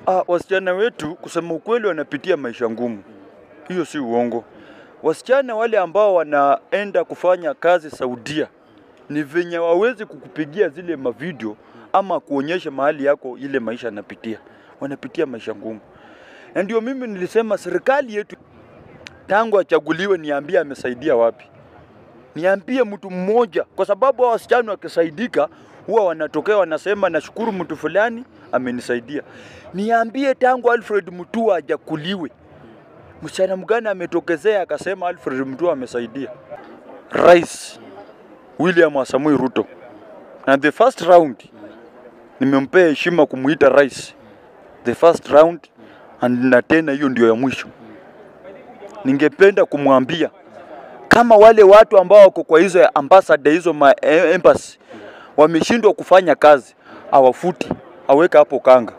Ah, wasichana wetu kusema ukweli wanapitia maisha ngumu, hiyo si uongo. Wasichana wale ambao wanaenda kufanya kazi Saudia ni venye wawezi kukupigia zile mavideo ama kuonyesha mahali yako ile maisha anapitia, wanapitia maisha ngumu, na ndio mimi nilisema serikali yetu tangu achaguliwe, niambie amesaidia wapi? Niambie mtu mmoja, kwa sababu hao wasichana wakisaidika huwa wanatokea wanasema nashukuru mtu fulani amenisaidia. Niambie tangu Alfred Mutua hajakuliwe, msichana mgani ametokezea akasema Alfred Mutua amesaidia? Rais William Samoei Ruto na the first round nimempea heshima kumuita rais the first round, and na tena hiyo ndio ya mwisho. Ningependa kumwambia kama wale watu ambao wako kwa hizo ambassador hizo ma eh, embassy wameshindwa kufanya kazi, awafuti aweka hapo kanga.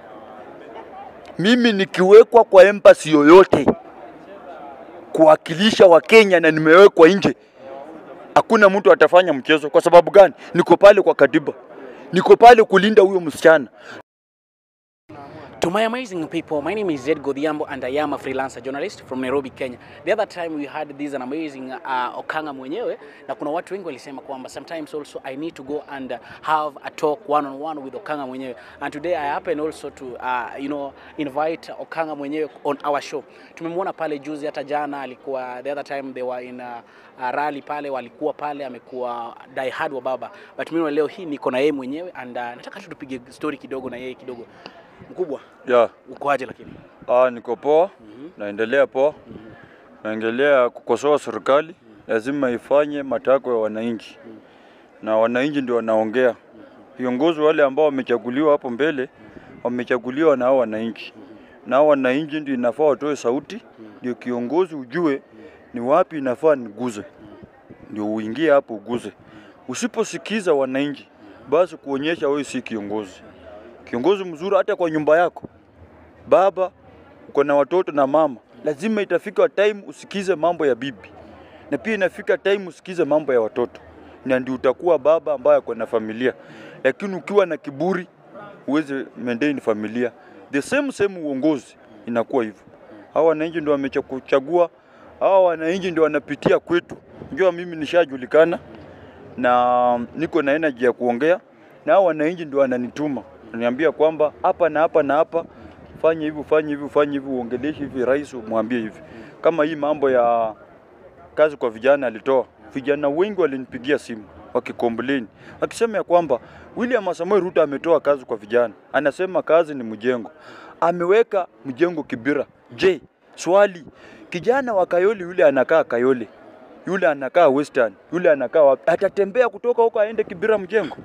Mimi nikiwekwa kwa embassy yoyote kuwakilisha Wakenya na nimewekwa nje, hakuna mtu atafanya mchezo. Kwa sababu gani? Niko pale kwa katiba, niko pale kulinda huyo msichana. To my amazing people, my name is Zed Godhiambo and I am a freelancer journalist from Nairobi, Kenya. The other time we had this an amazing uh, Okanga mwenyewe na kuna watu wengi walisema kwamba sometimes also I need to go and uh, have a talk one on one with Okanga mwenyewe. And today I happen also to uh, you know invite Okanga mwenyewe on our show. Tumemwona pale juzi hata jana alikuwa the other time they were in a, a rally pale walikuwa pale amekuwa die hard wa baba. But mimi leo hii niko na yeye mwenyewe and uh, nataka tu tupige story kidogo na yeye kidogo. Mkubwa, Yeah. ukoaje lakini? Ah, niko poa, naendelea poa, naendelea kukosoa serikali, lazima ifanye matakwa ya wananchi, na wananchi ndio wanaongea. Viongozi wale ambao wamechaguliwa hapo mbele wamechaguliwa na hao wananchi, na hao wananchi ndio inafaa watoe sauti, ndio kiongozi ujue ni wapi inafaa niguze, ndio uingie hapo uguze. Usiposikiza wananchi, basi kuonyesha wewe si kiongozi. Kiongozi mzuri hata kwa nyumba yako baba, uko na watoto na mama, lazima itafika time usikize mambo ya bibi, na pia inafika time usikize mambo ya watoto, na ndio utakuwa baba ambaye ako na familia. Lakini ukiwa na kiburi, huwezi maintain familia. The same same uongozi inakuwa hivyo. Hawa wananchi ndio wamechagua, hawa wananchi ndio wanapitia kwetu. Unajua mimi nishajulikana na niko na energy ya kuongea, na hao wananchi ndio wananituma, wananiambia kwamba hapa na hapa na hapa fanye hivi, fanye hivi, fanye hivi, uongeleshe hivi, rais umwambie hivi. Kama hii mambo ya kazi kwa vijana alitoa, vijana wengi walinipigia simu wakikomplain, wakisema ya kwamba William Samoei Ruto ametoa kazi kwa vijana, anasema kazi ni mjengo, ameweka mjengo Kibira. Je, swali, kijana wa Kayole yule anakaa Kayole, yule anakaa Western, yule anakaa wapi? Atatembea kutoka huko aende Kibira mjengo?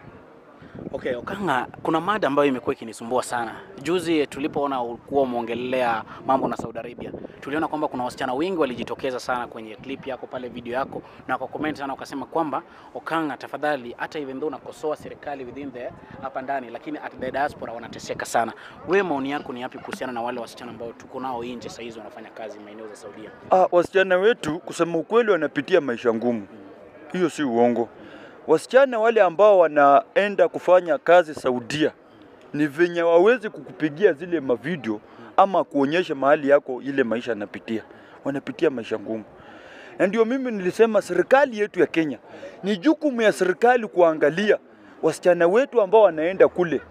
Okay, Okanga, kuna mada ambayo imekuwa ikinisumbua sana. Juzi tulipoona ulikuwa umeongelea mambo na Saudi Arabia, tuliona kwamba kuna wasichana wengi walijitokeza sana kwenye clip yako pale, video yako, na kwa comment sana wakasema kwamba Okanga, tafadhali, hata even though unakosoa serikali within the hapa ndani, lakini at the diaspora wanateseka sana. Wewe maoni yako ni yapi kuhusiana na wale wasichana ambao tuko nao nje saa hizi wanafanya kazi maeneo za Saudia? Ah, wasichana wetu kusema ukweli wanapitia maisha ngumu, hiyo si uongo. Wasichana wale ambao wanaenda kufanya kazi Saudia ni venye wawezi kukupigia zile mavideo ama kuonyesha mahali yako ile maisha anapitia, wanapitia maisha ngumu. Na ndio mimi nilisema serikali yetu ya Kenya ni jukumu ya serikali kuangalia wasichana wetu ambao wanaenda kule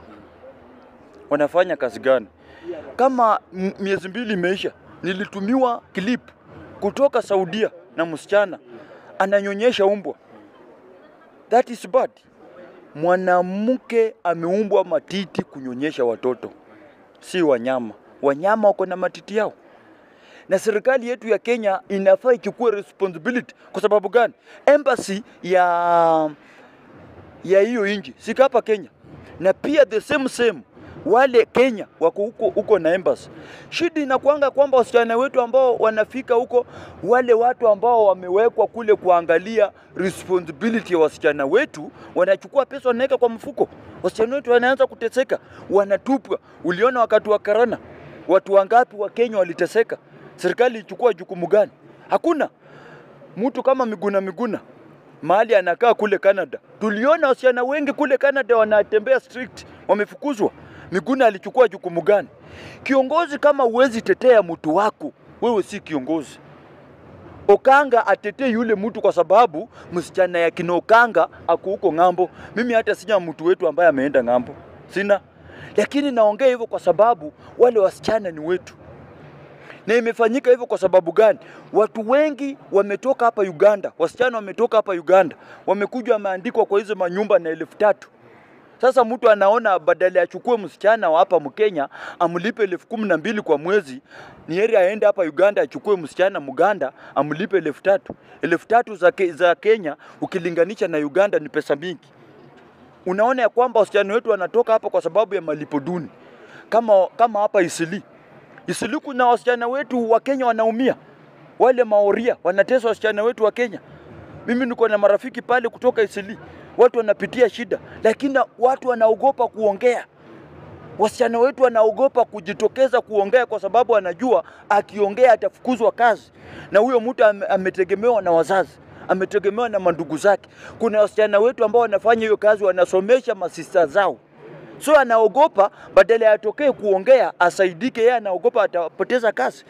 wanafanya kazi gani. Kama m- miezi mbili imeisha, nilitumiwa clip kutoka Saudia na msichana ananyonyesha umbwa. That is bad. Mwanamke ameumbwa matiti kunyonyesha watoto, si wanyama. Wanyama wako na matiti yao, na serikali yetu ya Kenya inafaa ichukue responsibility. Kwa sababu gani? Embassy ya ya hiyo nchi sika hapa Kenya, na pia the same same wale Kenya wako huko huko na embassy. Shida inakuanga kwamba wasichana wetu ambao wanafika huko, wale watu ambao wamewekwa kule kuangalia responsibility ya wasichana wetu, wanachukua pesa wanaweka kwa mfuko. Wasichana wetu wanaanza kuteseka, wanatupwa. Uliona wakati wa karana, watu wangapi wa Kenya waliteseka? Serikali ichukua jukumu gani? Hakuna mtu kama Miguna Miguna mahali anakaa kule Canada. Tuliona wasichana wengi kule Canada wanatembea strict, wamefukuzwa. Miguna alichukua jukumu gani? Kiongozi kama huwezi tetea mtu wako, wewe si kiongozi. Okanga atetee yule mtu kwa sababu msichana ya kina Okanga ako huko ng'ambo. Mimi hata sina mtu wetu ambaye ameenda ng'ambo, sina. Lakini naongea hivyo kwa sababu wale wasichana ni wetu, na imefanyika hivyo kwa sababu gani? Watu wengi wametoka hapa Uganda, wasichana wametoka hapa Uganda, wamekuja wameandikwa kwa hizo manyumba na elfu tatu. Sasa mtu anaona badala achukue msichana wa hapa Mkenya amlipe elfu kumi na mbili kwa mwezi, ni heri aende hapa Uganda achukue msichana Muganda amlipe elfu tatu. Elfu tatu za, ke, za Kenya ukilinganisha na Uganda ni pesa mingi. Unaona ya kwamba wasichana wetu wanatoka hapa kwa sababu ya malipo duni, kama, kama hapa Isili. Isili kuna wasichana wetu wa Kenya wanaumia, wale maoria wanatesa wasichana wetu wa Kenya. Mimi niko na marafiki pale kutoka Isili, watu wanapitia shida, lakini watu wanaogopa kuongea. Wasichana wetu wanaogopa kujitokeza kuongea kwa sababu anajua akiongea atafukuzwa kazi, na huyo mtu ame- ametegemewa na wazazi, ametegemewa na mandugu zake. Kuna wasichana wetu ambao wanafanya hiyo kazi, wanasomesha masista zao, so anaogopa badala ya atokee kuongea asaidike, yeye anaogopa atapoteza kazi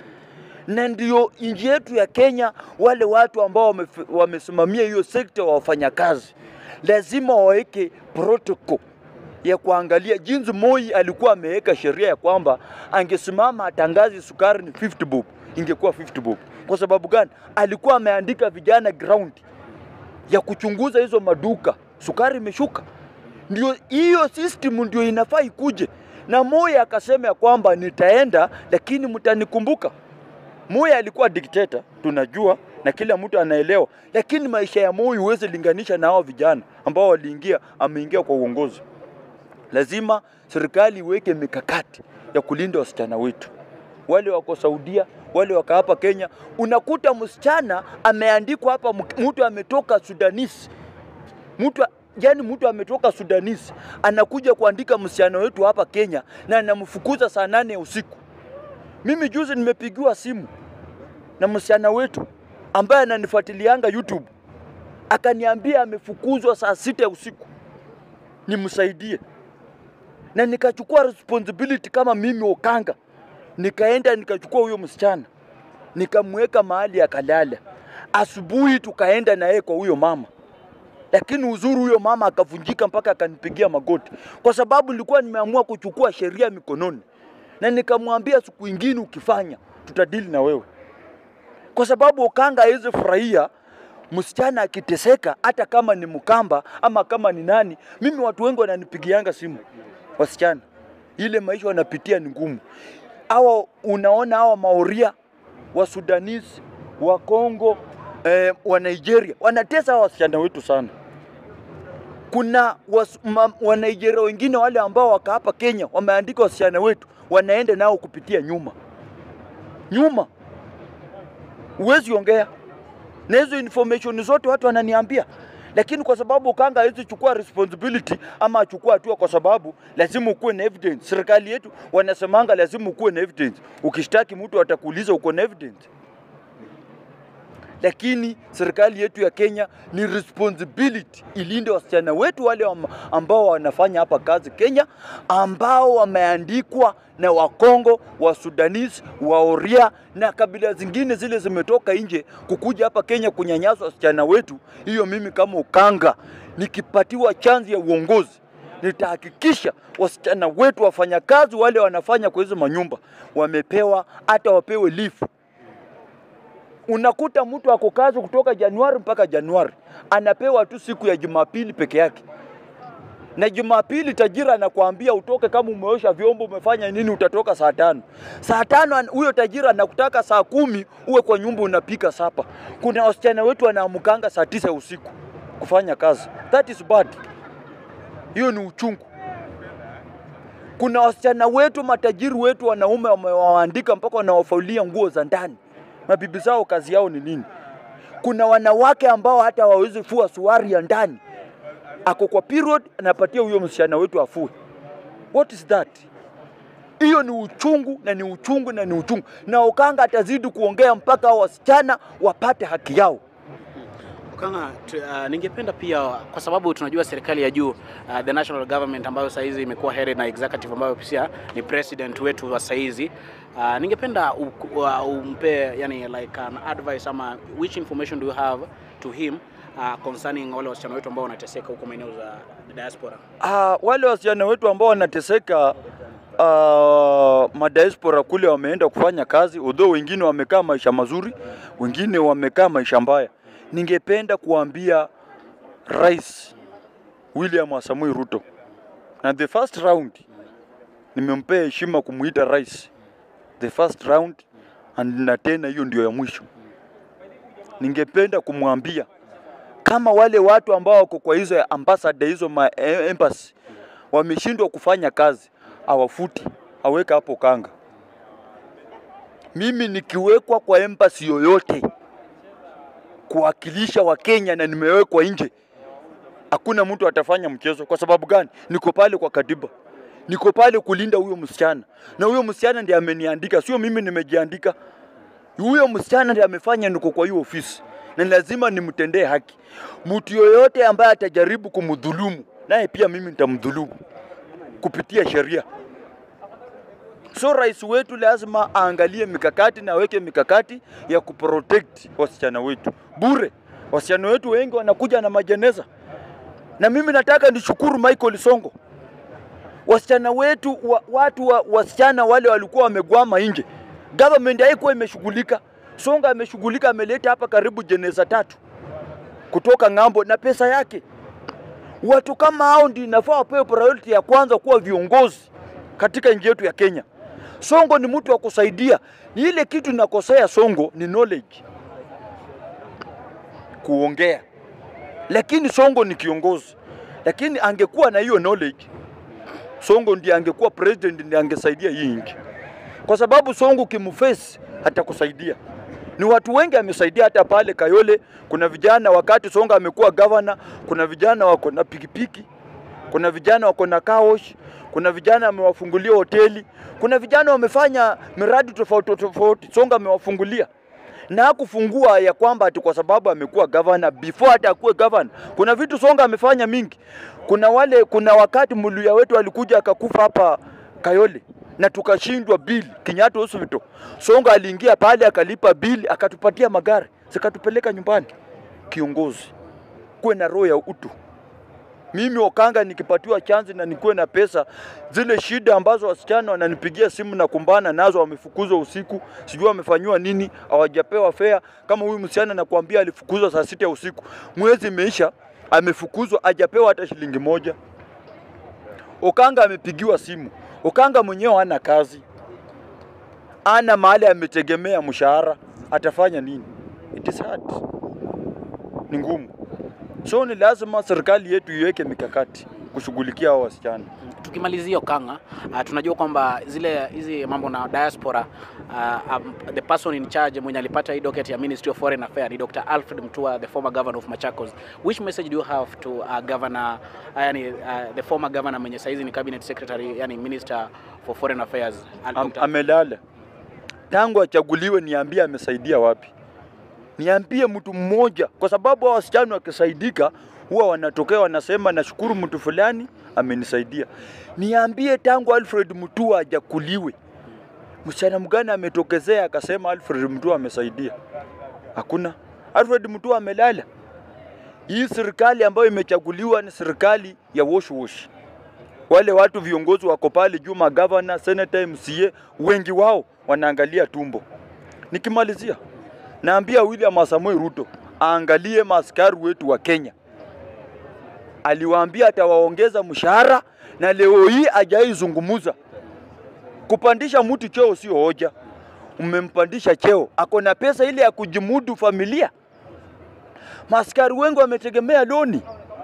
na ndio nchi yetu ya Kenya, wale watu ambao wamef- wamesimamia hiyo sekta wa wafanyakazi lazima waweke protocol ya kuangalia jinsi Moi alikuwa ameweka sheria ya kwamba angesimama atangaze sukari ni 50 bob, ingekuwa 50 bob. Kwa sababu gani? Alikuwa ameandika vijana ground ya kuchunguza hizo maduka, sukari imeshuka. Ndio hiyo system ndio inafaa ikuje, na Moi akasema ya kwamba nitaenda, lakini mtanikumbuka. Moi alikuwa dikteta, tunajua na kila mtu anaelewa, lakini maisha ya Moi huwezi linganisha na hao vijana ambao waliingia, ameingia kwa uongozi. Lazima serikali iweke mikakati ya kulinda wasichana wetu, wale wako Saudia, wale wako hapa Kenya. Unakuta msichana ameandikwa hapa, mtu ametoka Sudanese, mtu yani mtu ametoka Sudanese anakuja kuandika msichana wetu hapa Kenya na anamfukuza saa nane ya usiku. Mimi juzi nimepigiwa simu na msichana wetu ambaye ananifuatilianga YouTube, akaniambia amefukuzwa saa sita ya usiku, nimsaidie. Na nikachukua responsibility kama mimi Okanga, nikaenda nikachukua huyo msichana nikamweka mahali akalala. Asubuhi tukaenda na yeye kwa huyo mama, lakini uzuri huyo mama akavunjika mpaka akanipigia magoti, kwa sababu nilikuwa nimeamua kuchukua sheria mikononi, na nikamwambia siku ingine ukifanya tutadili na wewe, kwa sababu Okanga hawezi furahia msichana akiteseka, hata kama ni Mkamba ama kama ni nani. Mimi watu wengi wananipigianga simu, wasichana, ile maisha wanapitia ni ngumu. Hawa unaona hawa Maoria wa Sudanese wa Kongo eh, wa Nigeria wanatesa hawa wasichana wetu sana. Kuna was, ma, wa Nigeria wengine wale ambao waka hapa Kenya wameandika wasichana wetu wanaenda nao kupitia nyuma nyuma, huwezi ongea na hizo information zote watu wananiambia, lakini kwa sababu Okanga hawezi chukua responsibility ama achukua hatua, kwa sababu lazima ukuwe na evidence. Serikali yetu wanasemanga lazima ukuwe na evidence. Ukishtaki mtu atakuuliza uko na evidence, lakini serikali yetu ya Kenya ni responsibility ilinde wasichana wetu wale ambao wanafanya hapa kazi Kenya, ambao wameandikwa na Wakongo, wa Sudanese, wa Oria na kabila zingine zile zimetoka nje kukuja hapa Kenya kunyanyasa wasichana wetu. Hiyo mimi kama Okanga nikipatiwa chanzi ya uongozi nitahakikisha wasichana wetu wafanyakazi wale wanafanya kwa hizo manyumba wamepewa, hata wapewe leave unakuta mtu ako kazi kutoka Januari mpaka Januari, anapewa tu siku ya Jumapili peke yake, na Jumapili tajiri anakuambia utoke, kama umeosha vyombo umefanya nini, utatoka saa tano. Saa tano huyo tajiri anakutaka saa kumi uwe kwa nyumba unapika sapa. Kuna wasichana wetu wanaamkanga saa tisa ya usiku kufanya kazi, that is bad. Hiyo ni uchungu. Kuna wasichana wetu matajiri wetu wanaume wamewaandika mpaka wanawafaulia nguo za ndani mabibi zao kazi yao ni nini? Kuna wanawake ambao hata hawawezi fua suari ya ndani, ako kwa period, anapatia huyo msichana wetu afue. What is that? Hiyo ni uchungu na ni uchungu na ni uchungu, na Okanga atazidi kuongea mpaka hao wasichana wapate haki yao. Kanga, tu, uh, ningependa pia kwa sababu tunajua serikali ya juu uh, the national government ambayo saizi imekuwa headed na executive ambayo pia ni president wetu wa saizi uh, ningependa u- uh, umpe yani like an advice ama which information do you have to him uh, concerning wale wasichana wetu ambao wanateseka huko maeneo za diaspora. Ah, wale wasichana wetu ambao wanateseka uh, madiaspora kule wameenda kufanya kazi, although wengine wamekaa maisha mazuri, wengine wamekaa maisha mbaya. Ningependa kuambia Rais William Samoei Ruto, na the first round nimempea heshima kumuita rais, the first round and na tena hiyo ndio ya mwisho. Ningependa kumwambia kama wale watu ambao wako kwa hizo ambassador hizo ma eh, embassy wameshindwa kufanya kazi, awafuti aweke hapo kanga. Mimi nikiwekwa kwa embassy yoyote kuwakilisha Wakenya na nimewekwa nje, hakuna mtu atafanya mchezo. Kwa sababu gani? Niko pale kwa katiba, niko pale kulinda huyo msichana, na huyo msichana ndiye ameniandika, sio mimi nimejiandika. Huyo msichana ndiye amefanya niko kwa hiyo ofisi, na lazima nimtendee haki. Mtu yoyote ambaye atajaribu kumdhulumu, naye pia mimi nitamdhulumu kupitia sheria. So rais wetu lazima aangalie mikakati na aweke mikakati ya kuprotect wasichana wetu bure. Wasichana wetu wengi wanakuja na majeneza, na mimi nataka nishukuru Michael Songo. Wasichana wetu wa, watu wa, wasichana wale walikuwa wamegwama nje, government haikuwa imeshughulika. Songa ameshughulika, ameleta hapa karibu jeneza tatu kutoka ng'ambo na pesa yake. Watu kama hao ndio inafaa wapewe priority ya kwanza kuwa viongozi katika nchi yetu ya Kenya. Songo ni mtu wa kusaidia. Ni ile kitu nakosea Songo ni knowledge, kuongea, lakini Songo ni kiongozi. Lakini angekuwa na hiyo knowledge, Songo ndiye angekuwa president, ndiye angesaidia hii nchi, kwa sababu Songo kimface hatakusaidia. Ni watu wengi amesaidia, hata pale Kayole kuna vijana, wakati Songa amekuwa governor, kuna vijana wako na pikipiki, kuna vijana wako na kaosh, kuna vijana amewafungulia hoteli, kuna vijana wamefanya miradi tofauti tofauti, Songa amewafungulia na hakufungua ya kwamba ati kwa sababu amekuwa governor before hata akuwe governor. Kuna vitu Songa amefanya mingi. Kuna wale, kuna wakati Muluya wetu alikuja akakufa hapa Kayole na tukashindwa bili Kenyatta Hospital. Songa aliingia pale akalipa bili akatupatia magari zikatupeleka nyumbani. Kiongozi kuwe na roho ya utu. Mimi Okanga nikipatiwa chanzi na nikuwe na pesa, zile shida ambazo wasichana wananipigia simu na kumbana nazo, wamefukuzwa usiku, sijui wamefanyiwa nini, hawajapewa fea. Kama huyu msichana nakwambia alifukuzwa saa sita ya usiku, mwezi imeisha, amefukuzwa, hajapewa hata shilingi moja. Okanga amepigiwa simu, Okanga mwenyewe hana kazi, ana mahali ametegemea mshahara, atafanya nini? It is hard, ni ngumu. So ni lazima serikali yetu iweke mikakati kushughulikia hao wasichana. Tukimalizia Okanga, uh, tunajua kwamba zile hizi mambo na diaspora uh, um, the person in charge mwenye alipata hii docket ya Ministry of Foreign Affairs ni Dr. Alfred Mutua, the former governor of Machakos. Which message do you have to uh, governor uh, yani, uh, the former governor mwenye saizi ni cabinet secretary yani minister for foreign affairs Al- Am, Dr. amelala tangu achaguliwe, niambie amesaidia wapi? Niambie mtu mmoja, kwa sababu hao wasichana wakisaidika huwa wanatokea wanasema nashukuru mtu fulani amenisaidia. Niambie tangu Alfred Mutua ajakuliwe, msichana mgani ametokezea akasema Alfred Mutua amesaidia? Hakuna. Alfred Mutua amelala. Hii serikali ambayo imechaguliwa ni serikali ya wash wash. Wale watu viongozi wako pale juu, magavana, senator, MCA, wengi wao wanaangalia tumbo. Nikimalizia, naambia William Samoei Ruto aangalie maaskari wetu wa Kenya. Aliwaambia atawaongeza mshahara na leo hii hajaizungumuza. Kupandisha mtu cheo sio hoja, umempandisha cheo, ako na pesa ile ya kujimudu familia. Maaskari wengi wametegemea loni,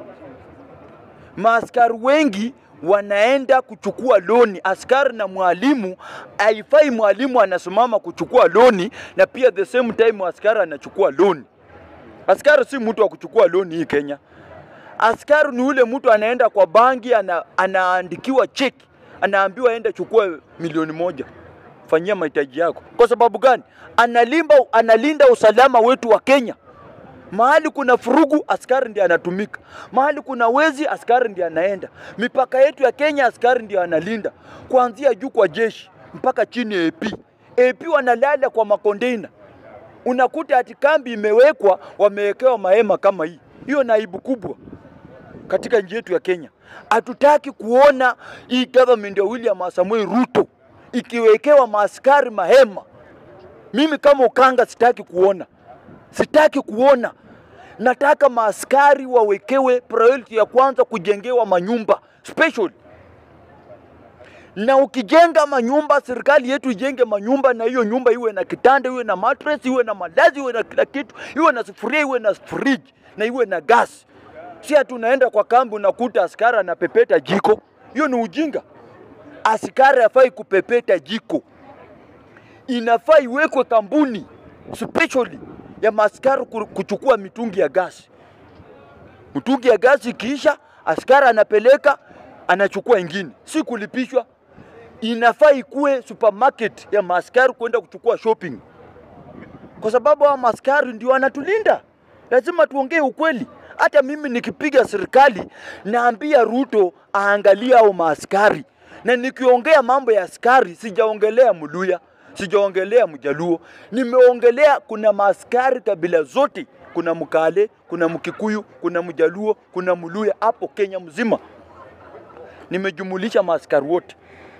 maaskari wengi wanaenda kuchukua loni. Askari na mwalimu, haifai mwalimu anasimama kuchukua loni na pia the same time askari anachukua loni. Askari si mtu wa kuchukua loni hii Kenya. Askari ni ule mtu anaenda kwa banki ana, anaandikiwa cheki, anaambiwa aende chukua milioni moja, fanyia mahitaji yako. Kwa sababu gani? Analimba, analinda usalama wetu wa Kenya. Mahali kuna furugu, askari ndiye anatumika. Mahali kuna wezi, askari ndiye anaenda. Mipaka yetu ya Kenya, askari ndiye analinda, kuanzia juu kwa jeshi mpaka chini ya AP. AP wanalala kwa makondeina, unakuta ati kambi imewekwa, wamewekewa mahema kama hii. Hiyo na aibu kubwa katika nchi yetu ya Kenya. Hatutaki kuona hii government ya William Samoei Ruto ikiwekewa maaskari mahema. Mimi kama Ukanga sitaki kuona, sitaki kuona. Nataka maaskari wawekewe priority ya kwanza kujengewa manyumba special. Na ukijenga manyumba, serikali yetu ijenge manyumba, na hiyo nyumba iwe na kitanda, iwe na mattress, iwe na malazi, iwe na kila kitu, iwe na sufuria, iwe na fridge na iwe na gas. Si ati unaenda kwa kambi unakuta askari anapepeta jiko. Hiyo ni ujinga. Askari hafai kupepeta jiko, inafaa iwekwe kampuni specially ya maaskari ku- kuchukua mitungi ya gasi. Mtungi ya gasi ikiisha, askari anapeleka anachukua ingine, si kulipishwa. Inafaa ikuwe supermarket ya maaskari kwenda kuchukua shopping, kwa sababu hao maaskari ndio wanatulinda. Lazima tuongee ukweli. Hata mimi nikipiga serikali naambia Ruto aangalie hao maaskari, na nikiongea mambo ya askari sijaongelea Mluya, sijaongelea Mjaluo, nimeongelea kuna maaskari kabila zote, kuna Mkale, kuna Mkikuyu, kuna Mjaluo, kuna Mluya hapo Kenya mzima, nimejumulisha maaskari wote.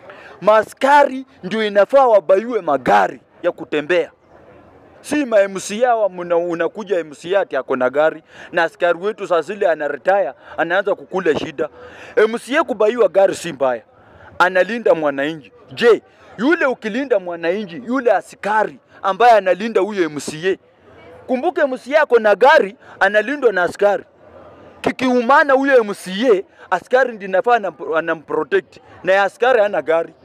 Maaskari ndio inafaa wabaiwe magari ya kutembea si ma MCA wa muna, unakuja MCA ati ako na gari na askari wetu saa zile ana retire anaanza kukula shida. MCA kubaiwa gari si mbaya, analinda mwananchi. Je, yule ukilinda mwananchi, yule askari ambaye analinda huyo MCA, kumbuke MCA ako na gari, analindwa na askari. Kikiumana huyo MCA, askari ndiye nafaa anam- anamprotect, na ya askari hana gari.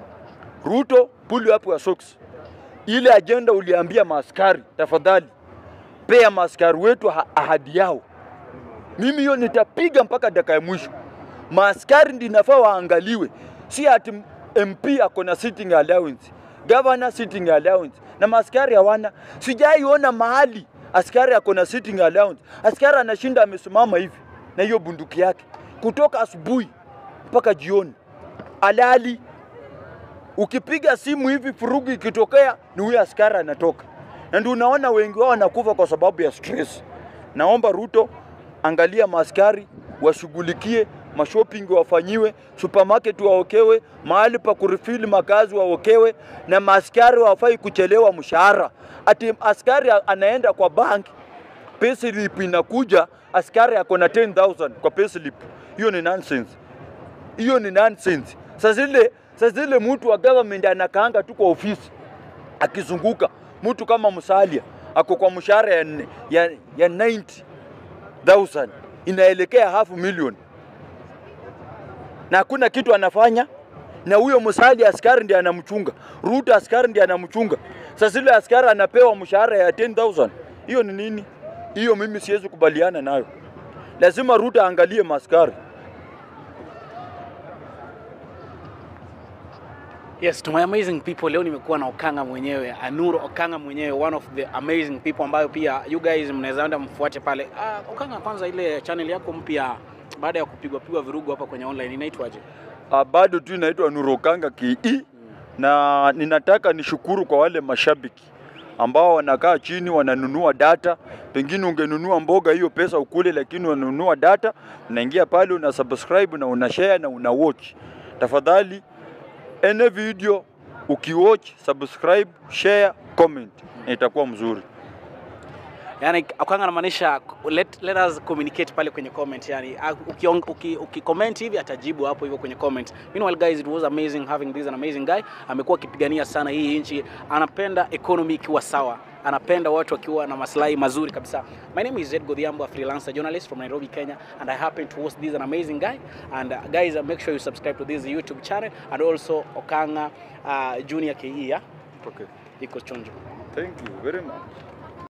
Ruto, pull up your socks ile ajenda uliambia maaskari, tafadhali pea maaskari wetu ha- ahadi yao. Mimi hiyo nitapiga mpaka dakika ya mwisho. Maaskari ndi nafaa waangaliwe, si ati MP ako na sitting allowance, governor sitting allowance na maaskari hawana. Sijaiona mahali askari ako na sitting allowance. Askari anashinda amesimama hivi na hiyo bunduki yake kutoka asubuhi mpaka jioni, alali ukipiga simu hivi furugu ikitokea ni huyo askari anatoka, na ndio unaona wengi wao wanakufa kwa sababu ya stress. Naomba Ruto, angalia maaskari washughulikie, mashopping wafanyiwe, supermarket waokewe, mahali pa kurifili makazi waokewe, na maaskari wafai kuchelewa mshahara. Ati askari anaenda kwa bank payslip inakuja, askari ako na 10000 kwa payslip. Hiyo ni nonsense hiyo ni nonsense. Sasa zile sasa zile mtu wa government anakaanga tu kwa ofisi akizunguka, mtu kama Musalia ako kwa mshahara ya, ya, ya 90,000 inaelekea half million na hakuna kitu anafanya, na huyo Musalia askari ndiye anamchunga, Ruto askari ndiye anamchunga. Sasa zile askari anapewa mshahara ya 10,000 hiyo ni nini? Hiyo mimi siwezi kubaliana nayo. Lazima Ruto aangalie maaskari. Yes, to my amazing people, leo nimekuwa na Okanga mwenyewe, Anuru Okanga mwenyewe, one of the amazing people ambayo pia you guys mnaweza enda mfuate pale. Uh, Okanga, kwanza ile channel yako mpya baada ya kupigwa pigwa virugu hapa kwenye online inaitwaje? Ah, bado tu inaitwa Nurokanga KE na ninataka nishukuru kwa wale mashabiki ambao wanakaa chini wananunua data. Pengine ungenunua mboga hiyo pesa ukule, lakini wanunua data, unaingia pale una subscribe na una share na una watch. Tafadhali ene video ukiwatch, subscribe, share, comment, na itakuwa mzuri. Yani Okanga anamaanisha let, let us communicate pale kwenye comment. Yani uki, uki, uki comment hivi atajibu hapo hivyo kwenye comment. Meanwhile guys, it was amazing having this an amazing guy. Amekuwa akipigania sana hii nchi, anapenda economy ikiwa sawa, anapenda watu wakiwa na maslahi mazuri kabisa. My name is Zed Godhiambo, a freelancer journalist from Nairobi, Kenya, and I happen to host this an amazing guy. And uh, guys, uh, make sure you subscribe to this YouTube channel and also Okanga uh, Junior KE, yeah? Okay. Iko chonjo. Thank you very much.